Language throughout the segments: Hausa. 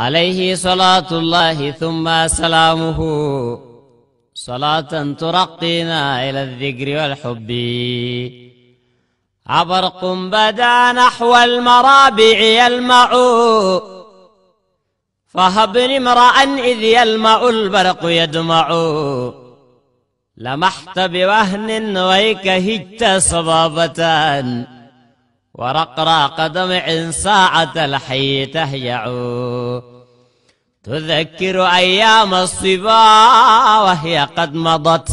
عليه صلاة الله ثم سلامه صلاة ترقينا إلى الذكر والحب عبرق بدا نحو المرابع يلمع فهبني امرأ إذ يلمع البرق يدمع لمحت بوهن ويك هجت صبابة ورقراق دمع ساعة الحي تهيع تذكر أيام الصبا وهي قد مضت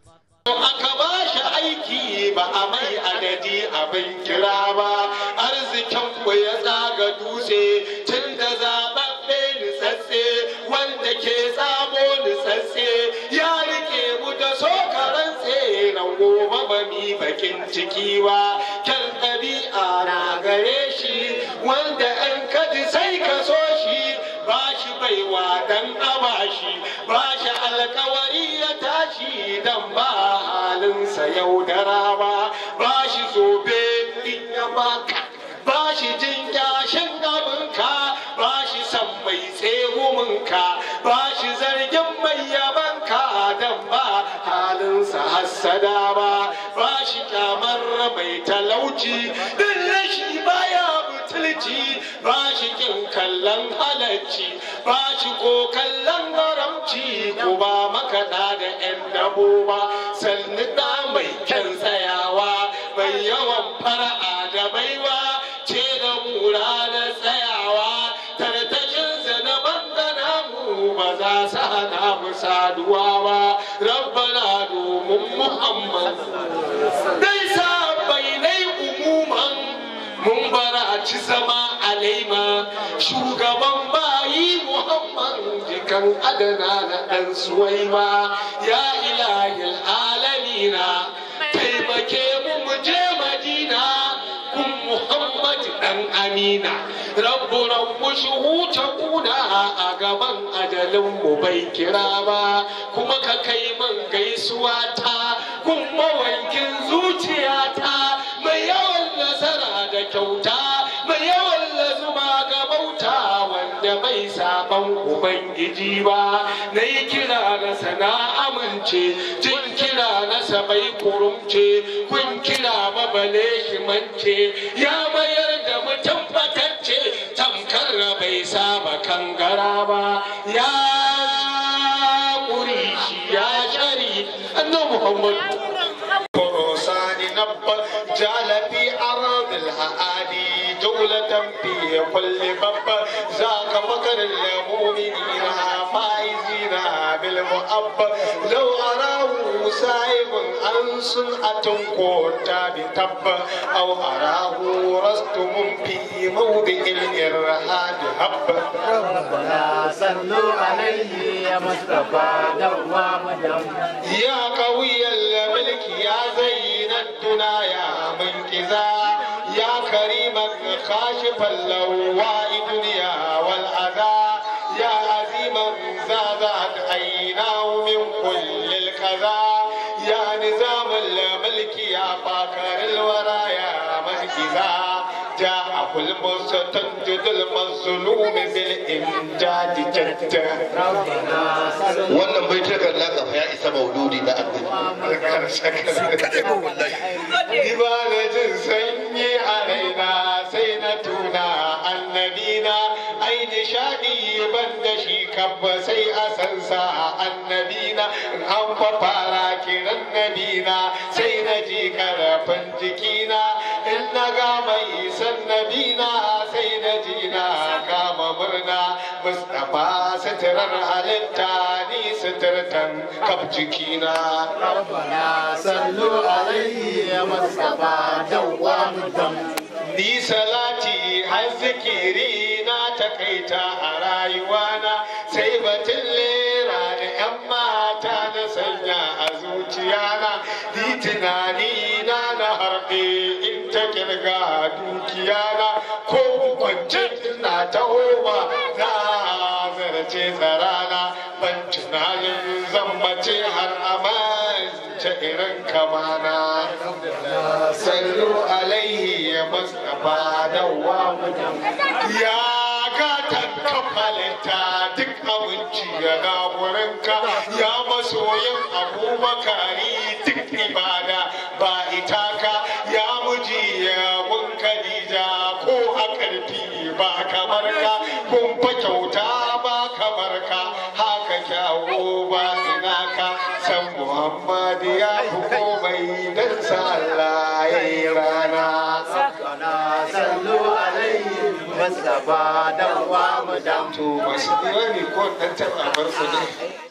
aka ba shi aiki ba a mai adadi abin kira ba arzikin mu ya tsaga dutse tun da zaɓaɓɓe nitsatse wanda ke tsamo nitsatse ya rike mu da sokaran tseren gobe ba mi bakin ciki ba kyan ɗabi'a na gare shi wanda an kaji sai ka so shi ba shi baiwa dan abashi ba shi alkawari ya tashi dan ba halinsa yaudara ba ba shi zobe in ya baka ba shi jin kyashin abinka ba shi san mai tseguminka ba shi zargin mai yabanka dan ba halinsa hassada ba ba shi kyamar mai talauci din rashi baya butulci ba shi kin kallon halacci ba shi ko kallon haramci ko ba makaɗa da 'yan dabo ba sannu da mai kyan tsayawa mai yawan fara'a da baiwa ce da mura da tsayawa tartashinsa na bangana mu ba za su hana mu saduwa ba rabbana domin muhammad dai sa bainai umuman mun baraci zama alaima shugaban bayi muhammad jikan adana na ɗan suwaima ya ilahil alamina taimake mu mu je madina kun muhammad ɗan amina rabbu rabbu shuhuta kuna a gaban ajalin mu bai kira ba kuma ka kai man gaisuwa ta kun mawankin zuciyata mai yawan nasara da kyauta mai yawan lazuma ga bauta wanda bai saban ubangiji ba na yi kira na sana amince jin kira na bai kurumce kun kira mabale shi mance ya mayar da mutum fatacce tamkar bai saba kangara ba ya ƙuri shi ya shari annabi muhammadu فرسان نب جعل في أرض الهادي جولة في كل باب ذاك فكر المؤمنين فائزين بالمؤب لو أراه سائب عن سنعة كوتا بتب أو أراه رستم في موضع الإرهاد هب ربنا صلوا عليه يا مصطفى دوام دم يا قوي الملك يا زين الدنا يا منكزا يا كريما خاشف اللواء دنيا والأذى يا عزيما زادت عيناه من كل الكذا يا نظام الملك يا فاكر الورى يا منكزا جاءه المستنجد المظلوم بالإمجاد جدا ربنا صلوا wannan bai takar laka ya isa mauludi na Ni ba na jin sanyi a raina sai na tuna annabina ai nishadi ban da shi kabba sai a san sa annabina in an fa fara kiran nabina sai na ji karafin jikina in na ga mai san nabina sai na ji na kama murna Mustapha suturar halitta ni suturtan kaf jikina. ربنا صلوا عليه يا مصطفى دوام دم Ni salati har zikiri na takaita a rayuwana sai batun lera da 'yan mata na sanya a zuciyana ni tunani na na harbe in ta kirga dukiyana ko hukuncin na ta homa na zarce tsarana ban tunanin zan mace har amance irin kamana. sallu alaihi ya mustapha dawwa ya gatan kaf halitta duk abinci ya gaburinka ya masoyin abubakari duk ibada ba itaka ya muji ya gun kadija ko a karfi ba kamar ka kun fa kyauta ba kamar ka haka kyawo ba ina ka san muhammad ya fi komai dan sa Allah ya yi rana ربنا صلوا عليه مصطفى دوام دم to masu diwani ko dan taɓa farko ne